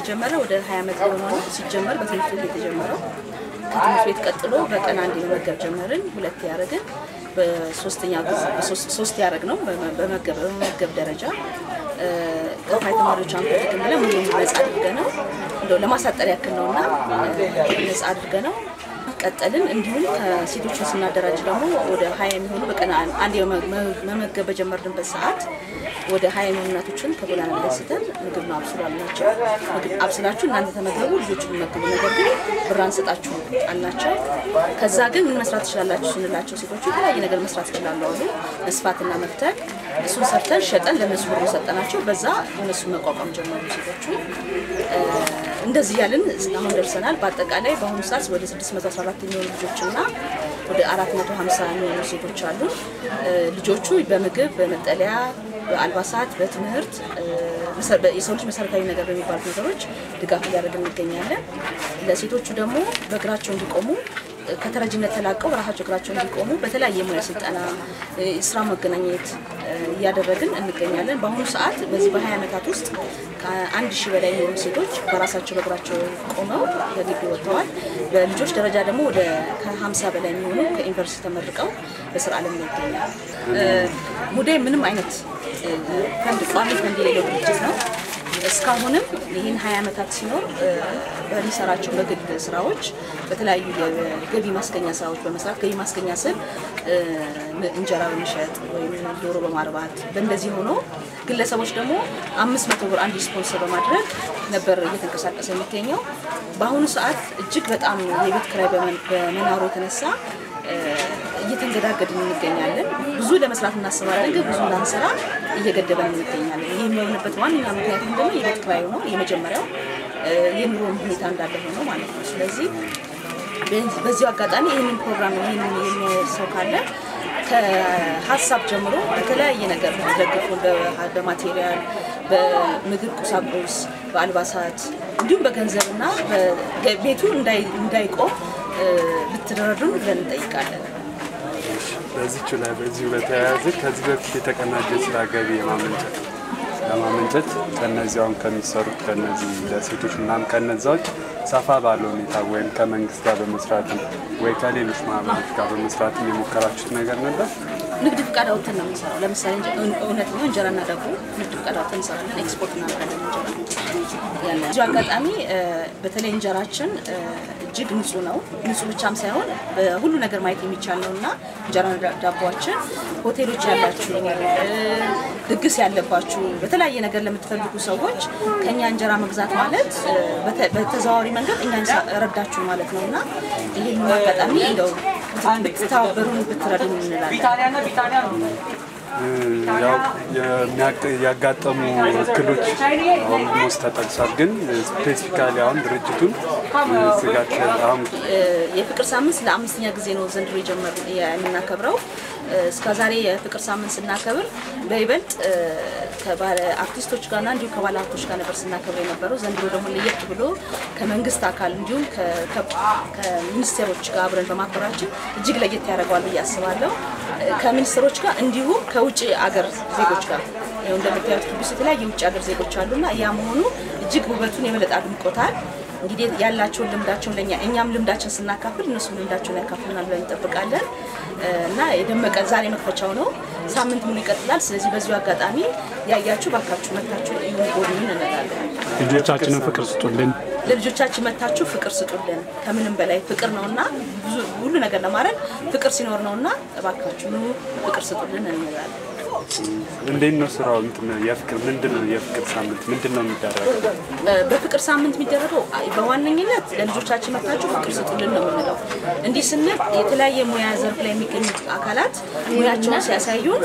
ከተጀመረ ወደ 20 ዓመት የሆነው ሲጀመር በትምህርት ቤት የተጀመረው ከትምህርት ቤት ቀጥሎ በቀን አንድ መመገብ ጀመርን። ሁለት ያደረግን በሶስተኛ ጊዜ ሶስት ያደረግ ነው በመመገብ ደረጃ ከፋይ ተማሪዎች አንኮትክም ብለን ሙሉ ነጻ አድርገ ነው እንደው ለማሳጠር ያክል ነው እና ነጻ አድርገ ነው ቀጠልን። እንዲሁም ከሴቶችን ስናደራጅ ደግሞ ወደ ሀያ የሚሆኑ በቀን አንድ መመገብ በጀመርንበት ሰዓት ወደ ሀያ የሚሆኑ እናቶችን ከጎዳና ላይ አንስተን ምግብ ነው አብስሉ አልናቸው። ምግብ አብስላችሁ እናንተ ተመገቡ፣ ልጆቹን መግቡ፣ ነገር ግን ብር አንሰጣችሁ አልናቸው። ከዛ ግን ምን መስራት ትችላላችሁ ስንላቸው ሴቶቹ የተለያየ ነገር መስራት ይችላሉ አሉ። መስፋትና መፍተል፣ እሱን ሰርተን ሸጠን ለእነሱ ብር ሰጠናቸው። በዛ እነሱ መቋቋም ጀመሩ ሴቶቹ። እንደዚህ ያልን አሁን ደርሰናል። በአጠቃላይ በአሁኑ ሰዓት ወደ 614 የሚሆኑ ልጆችና ወደ 450 የሚሆኑ ሴቶች አሉ። ልጆቹ በምግብ፣ በመጠለያ፣ በአልባሳት፣ በትምህርት የሰው ልጅ መሰረታዊ ነገር በሚባሉት ነገሮች ድጋፍ እያደረግን እንገኛለን። ለሴቶቹ ደግሞ በእግራቸው እንዲቆሙ ከተረጅነት ተላቀው በራሳቸው እግራቸው እንዲቆሙ በተለያየ ሙያ ስልጠና፣ ስራ መገናኘት እያደረግን እንገኛለን። በአሁኑ ሰዓት በዚህ በ20 ዓመታት ውስጥ ከአንድ ሺህ በላይ የሆኑ ሴቶች በራሳቸው በእግራቸው ቆመው በግቢ ወጥተዋል። በልጆች ደረጃ ደግሞ ወደ ከ50 በላይ የሚሆኑ ከዩኒቨርሲቲ ተመርቀው በስራ ዓለም ላይ ይገኛል። ሙዳይ ምንም አይነት ፈንድ ቋሚ ፈንድ የሌለው ድርጅት ነው። እስካሁንም ይህን ሀያ ዓመታት ሲኖር በሚሰራቸው በግል ስራዎች በተለያዩ የገቢ ማስገኛ ስራዎች በመስራት ገቢ ማስገኛ ስል እንጀራ በመሸጥ ወይም ዶሮ በማርባት በእንደዚህ ሆኖ ግለሰቦች ደግሞ አምስት መቶ ብር አንድ ስፖንሰር በማድረግ ነበር እየተንቀሳቀሰ የሚገኘው። በአሁኑ ሰዓት እጅግ በጣም የቤት ኪራይ በመናሩ የተነሳ እየተንገዳገድን እንገኛለን። ብዙ ለመስራት እናስባለን፣ ግን ብዙ እንዳንሰራ እየገደበን እንገኛለን። ይህ የሚሆንበት ዋነኛ ምክንያት ምንድነው? የቤት ኪራዩ ነው የመጀመሪያው። የኑሮ ሁኔታ እንዳለ ሆኖ ማለት ነው። ስለዚህ በዚሁ አጋጣሚ ይህንን ፕሮግራም ይህንን የሚያየው ሰው ካለ ከሀሳብ ጀምሮ በተለያየ ነገር ደግፉ፣ በማቴሪያል፣ በምግብ ቁሳቁስ፣ በአልባሳት እንዲሁም በገንዘብና ቤቱ እንዳይቆም ብትረዱን ብለን እንጠይቃለን። በዚቹ ላይ በዚሁ በተያያዘ ከዚህ በፊት የተቀናጀ ስራ ገቢ የማመንጨት ለማመንጨት ከነዚህ አሁን ከሚሰሩት ከነዚህ ለሴቶች ምናምን ከነዛዎች ሰፋ ባለ ሁኔታ ወይም ከመንግስት ጋር በመስራትም ወይ ከሌሎች ማህበሮች ጋር በመስራትም የሞከራችሁት ነገር ነበር? ንግድ ፍቃድ አውጥተን ነው የምንሰራው። ለምሳሌ እውነት ነው እንጀራና ዳቦ ንግድ ፍቃድ አውጥተን እንሰራለን። ኤክስፖርት እናደርጋለን እንጀራ ያለ እዚሁ አጋጣሚ በተለይ እንጀራችን እጅግ ንጹህ ነው። ንጹህ ብቻም ሳይሆን ሁሉ ነገር ማየት የሚቻል ነው እና እንጀራና ዳቦችን ሆቴሎች ያላችሁ፣ ድግስ ያለባችሁ፣ በተለያየ ነገር ለምትፈልጉ ሰዎች ከእኛ እንጀራ መግዛት ማለት በተዘዋዋሪ መንገድ እኛ ረዳችሁ ማለት ነው እና ይህን አጋጣሚ እንደው ብትተባበሩን ብትረዱን እንላለን። ያው ያጋጠሙ እክሎች ኦልሞስት ተጠቅሷል። ግን ስፔሲፊካሊ አሁን ድርጅቱን ስጋት አሁን የፍቅር ሳምንት ለአምስተኛ ጊዜ ነው ዘንድሮ የጀመር የምናከብረው። እስከ ዛሬ የፍቅር ሳምንት ስናከብር በይበልጥ ከባለ አርቲስቶች ጋርና እንዲሁም ከባለ ሀብቶች ጋር ነበር ስናከብር የነበረው። ዘንድሮ ደግሞ ለየት ብሎ ከመንግስት አካል እንዲሁም ከሚኒስቴሮች ጋር አብረን በማክበራችን እጅግ ለየት ያደርገዋል ብዬ አስባለሁ። ከሚኒስትሮች ጋር እንዲሁም ከውጭ አገር ዜጎች ጋር ይኸው እንደምታዩት ቅዱስ የተለያዩ የውጭ ሀገር ዜጎች አሉና ያ መሆኑ እጅግ ውበቱን የበለጠ አድምቆታል። እንግዲህ ያላቸውን ልምዳቸውን ለኛ እኛም ልምዳችን ስናካፍል እነሱም ልምዳቸውን ያካፍሉናል ብለን እንጠብቃለን እና የደመቀ ዛሬ መክፈቻው ነው። ሳምንት ሙሉ ይቀጥላል። ስለዚህ በዚሁ አጋጣሚ ያያችሁ ባካችሁ መታችሁ ጎብኙን እንላለን። ልጆቻችንን ፍቅር ስጡልን። ለልጆቻችን መታችሁ ፍቅር ስጡልን። ከምንም በላይ ፍቅር ነውና ብዙ ሁሉ ነገር ለማድረግ ፍቅር ሲኖር ነውና እባካችሁ ኑ ፍቅር ስጡልን እንላለን። እንዴት ነው ስራው? እንትን የፍቅር ምንድን ነው የፍቅር ሳምንት ምንድን ነው የሚደረገው? በፍቅር ሳምንት የሚደረገው ለልጆቻችን መጥታችሁ መታችሁ ፍቅር ስጡልን ነው የምንለው። እንዲህ ስንል የተለያየ ሙያ ዘርፍ ላይ የሚገኙ አካላት ሙያቸውን ሲያሳዩን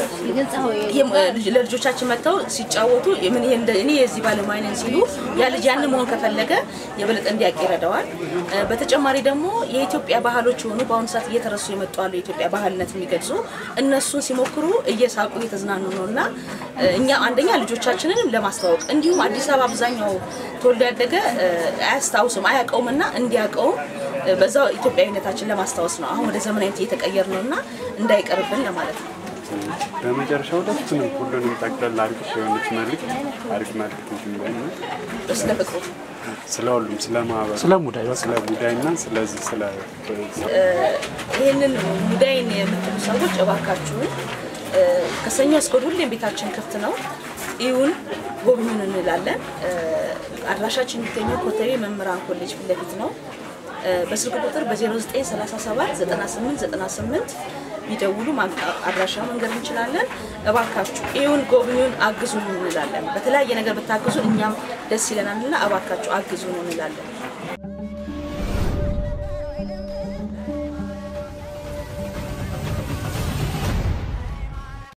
ለልጆቻችን መጥተው ሲጫወቱ ምን ይሄ እንደ- እኔ የዚህ ባለሙያ ነኝ ሲሉ ያ ልጅ ያን መሆን ከፈለገ የበለጠ እንዲያውቅ ይረዳዋል። በተጨማሪ ደግሞ የኢትዮጵያ ባህሎች የሆኑ በአሁኑ ሰዓት እየተረሱ የመጡ አሉ። የኢትዮጵያ ባህልነት የሚገልጹ እነሱን ሲሞክሩ እየሳቁ እየተዝናኑ ነው እና እኛ አንደኛ ልጆቻችንን ለማስተዋወቅ እንዲሁም አዲስ አበባ አብዛኛው ተወልዶ ያደገ አያስታውስም አያውቀውም እና እንዲያውቀውም በዛው ኢትዮጵያዊነታችን ለማስታወስ ነው። አሁን ወደ ዘመናዊነት እየተቀየር ነው እና እንዳይቀርብን ለማለት ነው። በመጨረሻ ሁለቱንም ሁሉንም ጠቅለል አድርገሽ የሆነች መልዕክት አሪፍ መልዕክት እንትን ላይ ነው። ስለ ፍቅሩ ስለ ሁሉም ስለ ማህበሩ ስለ ሙዳይ በቃ ስለ ጉዳይ እና ስለዚህ ስለ ይህንን ሙዳይን የምትሉ ሰዎች እባካችሁን እ፣ ከሰኞ እስከ እሑድ ሁሌም ቤታችን ክፍት ነው። እዩን፣ ጎብኙን እንላለን። እ፣ አድራሻችን የሚገኘው ኮተቤ መምህራን ኮሌጅ ፊት ለፊት ነው። እ፣ በስልክ ቁጥር በ0937 98 98 ቢደውሉ ማን- አድራሻ መንገድ እንችላለን። እባካችሁ እዩን፣ ጎብኙን፣ አግዙን እንላለን። በተለያየ ነገር ብታግዙ እኛም ደስ ይለናልና እባካችሁ አግዙን እንላለን።